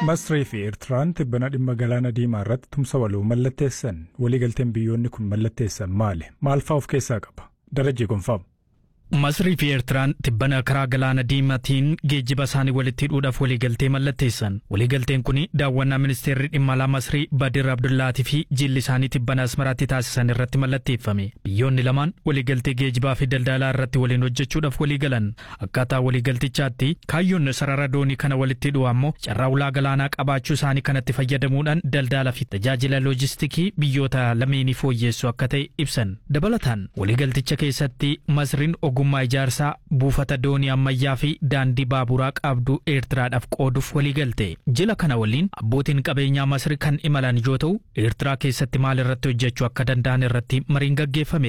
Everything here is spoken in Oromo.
Masrii fi Eertiraan tibbana dhimma galaana diimaa irratti tumsa waloo mallatteessan waliigalteen biyyoonni kun mallatteessan maali? Maal fa'aa of keessaa qaba? Darajii gonfaamu. Masrii fi Eertiraan tibbana karaa galaana diimaatiin geejjiba isaanii walitti hidhuudhaaf waliigaltee mallatteessan. Waliigalteen kun daawwannaa ministeerri dhimma alaa Masrii Badir Abdullaatii fi jilli isaanii tibbana Asmaraatti taasisan irratti mallatteeffame. Biyyoonni lamaan waliigaltee geejjibaa fi daldalaa irratti waliin hojjechuudhaaf waliigalan. Akkaataa waliigaltichaatti kaayyoon sarara doonii kana walitti hidhuu ammoo carraa ulaa galaanaa qabaachuu isaanii kanatti fayyadamuudhaan daldalaa fi tajaajila loojistikii biyyoota lameenii fooyyessu akka ta'e ibsan. Dabalataan waliigalticha keessatti Masriin ogummaa ijaarsaa buufata doonii ammayyaa fi daandii baaburaa qabdu eertiraadhaaf qooduuf waliigalte jila kana waliin abbootiin qabeenyaa masri kan imalan yoo ta'u eertiraa keessatti maal irratti hojjechuu akka danda'an irratti mariin gaggeeffame